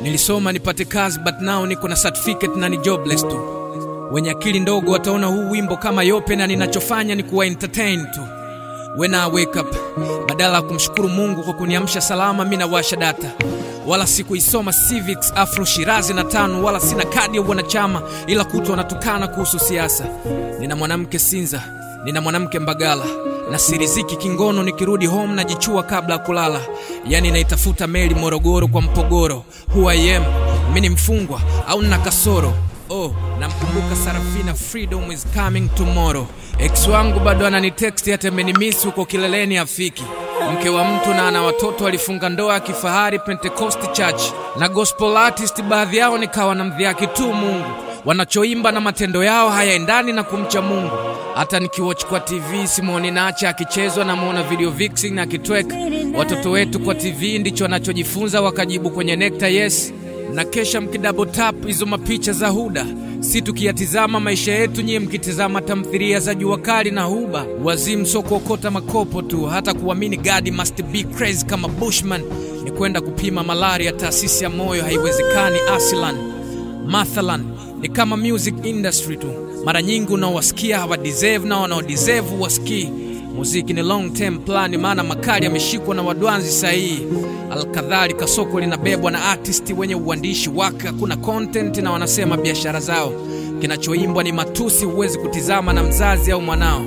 Nilisoma nipate kazi but now niko na certificate na ni jobless tu. Wenye akili ndogo wataona huu wimbo kama yope, na ninachofanya ni kuwa entertain tu. When I wake up, badala ya kumshukuru Mungu kwa kuniamsha salama, mi nawasha data. Wala sikuisoma civics, afro, shirazi na tano, wala sina kadi ya wanachama, ila kutwa wanatukana kuhusu siasa. Nina mwanamke Sinza, nina mwanamke Mbagala na siriziki kingono, nikirudi home najichua kabla ya kulala. Yani naitafuta meli Morogoro kwa mpogoro. Who I am, mi ni mfungwa au nina kasoro? Oh, namkumbuka Sarafina, freedom is coming tomorrow. Ex wangu bado ananitext hata amenimisi huko kileleni afiki. Mke wa mtu na ana watoto walifunga ndoa ya kifahari Pentecost Church na gospel artist, baadhi yao nikawa na mdhiaki tu Mungu. Wanachoimba na matendo yao hayaendani na kumcha Mungu. Hata nikiwatch kwa TV Simoni Nacha akichezwa na muona video vixen na akitweka. Watoto wetu kwa TV ndicho wanachojifunza wakajibu kwenye nekta yes na kesha mkidouble tap hizo mapicha za Huda, si tukiyatizama maisha yetu, nyie mkitizama tamthilia za jua kali na Huba. Wazimu sio kuokota makopo tu, hata kuamini God must be crazy kama Bushman ni kwenda kupima malaria taasisi ya moyo, haiwezekani aslan. Mathalan ni kama music industry tu, mara nyingi unaowasikia hawa deserve na wanaodeserve wasikii Muziki ni long term plan, maana makali yameshikwa na wadwanzi sahihi. Alkadhalika, soko linabebwa na artist wenye uandishi wake, hakuna content na wanasema biashara zao. Kinachoimbwa ni matusi, huwezi kutizama na mzazi au mwanao.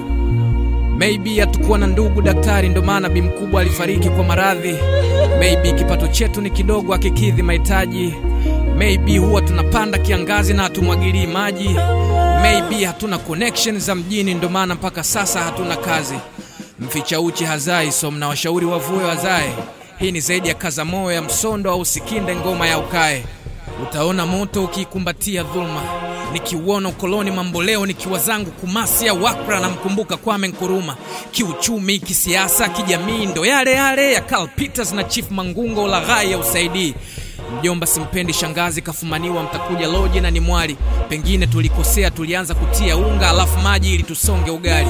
Maybe hatukuwa na ndugu daktari, ndo maana bi mkubwa alifariki kwa maradhi. Maybe kipato chetu ni kidogo, akikidhi mahitaji. Maybe huwa tunapanda kiangazi na hatumwagilii maji. Maybe hatuna connection za mjini, ndo maana mpaka sasa hatuna kazi. Mficha uchi hazai, so mnawashauri wavue wazae. Hii ni zaidi ya kaza moyo ya msondo au sikinde ngoma ya ukae. Utaona moto ukiikumbatia dhuluma, nikiuona ukoloni mamboleo, nikiwa zangu Kumasi au Wakra, namkumbuka Kwame Nkuruma. Kiuchumi, kisiasa, kijamii, ndo yale yale ya Karl Peters na Chief Mangungo, ulaghai ya usaidii Mjomba simpendi, shangazi kafumaniwa, mtakuja loje na ni mwali. Pengine tulikosea, tulianza kutia unga alafu maji ili tusonge ugali.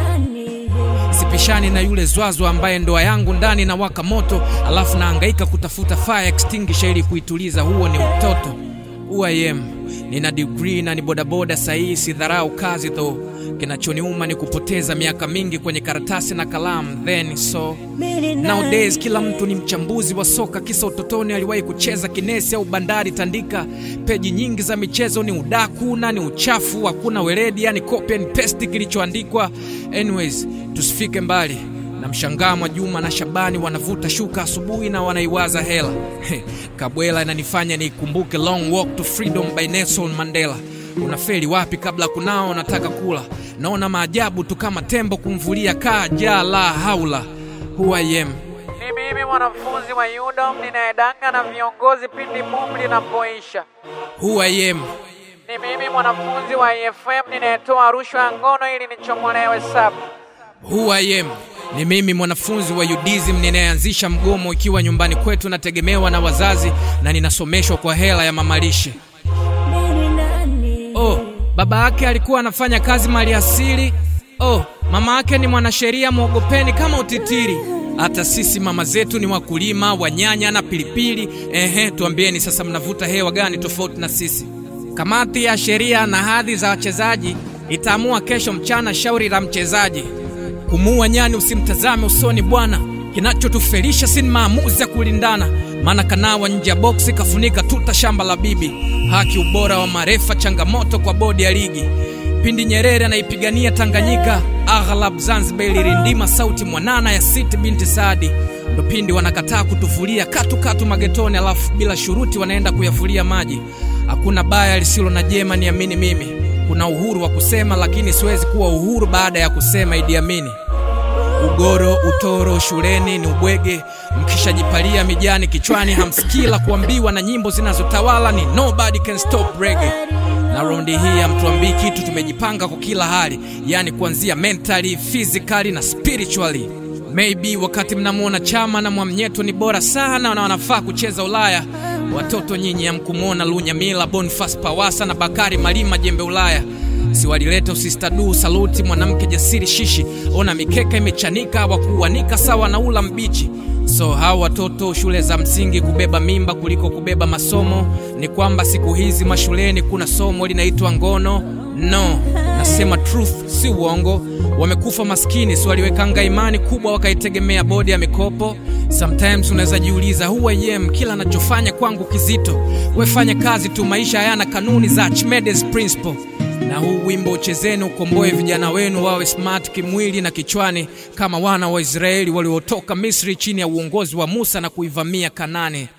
Sipishani na yule zwazwa ambaye ndoa yangu ndani na waka moto, alafu naangaika kutafuta fire extinguisher ili kuituliza. Huo ni utoto. Who I am, nina degree na ni bodaboda sahihi, sidharau kazi tho. Kinachoniuma ni kupoteza miaka mingi kwenye karatasi na kalamu. Then so nowadays kila mtu ni mchambuzi wa soka, kisa utotoni aliwahi kucheza kinesi au bandari tandika. Peji nyingi za michezo ni udaku na ni uchafu, hakuna weledi, yani copy and paste kilichoandikwa. Anyways, tusifike mbali na mshangaa Mwajuma na Shabani wanavuta shuka asubuhi na wanaiwaza hela. Kabwela inanifanya niikumbuke Long Walk to Freedom by Nelson Mandela. Unafeli wapi kabla kunao nataka kula? Naona maajabu tu kama tembo kumvulia kaa jaa la haula. Who I am. Ni mimi mwanafunzi wa UDOM ninayedanga na viongozi pindi boom linapoisha. Who I am. Ni mimi mwanafunzi wa EFM ninayetoa rushwa ya ngono ili nichomolewe sabu. Who I am. Ni mimi mwanafunzi wa UDISM ninayeanzisha mgomo ikiwa nyumbani kwetu nategemewa na wazazi na ninasomeshwa kwa hela ya mamalishe. Oh, baba yake alikuwa anafanya kazi maliasili. Oh, mama yake ni mwanasheria, mwogopeni kama utitiri. Hata sisi mama zetu ni wakulima wa nyanya na pilipili. Ehe, tuambieni sasa, mnavuta hewa gani tofauti na sisi? Kamati ya sheria na hadhi za wachezaji itaamua kesho mchana shauri la mchezaji. Kumuua nyani usimtazame usoni bwana, kinachotufelisha si maamuzi ya kulindana, maana kanawa nje ya boksi kafunika tuta shamba la bibi. Haki, ubora wa marefa, changamoto kwa bodi ya ligi. Pindi Nyerere anaipigania Tanganyika, aghlab Zanzibar ilirindima sauti mwanana ya Siti binti Saadi. Ndo pindi wanakataa kutufulia katu katu magetoni, alafu bila shuruti wanaenda kuyafulia maji. Hakuna baya lisilo na jema, niamini mimi. Kuna uhuru wa kusema, lakini siwezi kuwa uhuru baada ya kusema Idi Amini. Ugoro, utoro shuleni ni ubwege, mkishajipalia mijani kichwani hamsikii la kuambiwa, na nyimbo zinazotawala ni nobody can stop reggae. Na raundi hii hamtuambii kitu, tumejipanga kwa kila hali, yani kuanzia mentally, physically na spiritually. Maybe wakati mnamwona Chama na Mwamnyeto ni bora sana na wanafaa kucheza Ulaya, watoto nyinyi hamkumwona Lunyamila, Boniface Pawasa na Bakari Malima jembe Ulaya siwalileta usistadu saluti mwanamke jasiri shishi ona mikeka imechanika wakuanika sawa na ula mbichi So hawa watoto shule za msingi kubeba mimba kuliko kubeba masomo, ni kwamba siku hizi mashuleni kuna somo linaitwa ngono? No, nasema truth, si uongo. Wamekufa maskini, si waliwekanga imani kubwa wakaitegemea bodi ya mikopo. Sometimes unaweza jiuliza who I am, kila anachofanya kwangu kizito. Wefanya kazi tu, maisha hayana kanuni za Archimedes principle na huu wimbo uchezeni ukomboe vijana wenu wawe smart kimwili na kichwani kama wana wa Israeli waliotoka Misri chini ya uongozi wa Musa na kuivamia Kanani.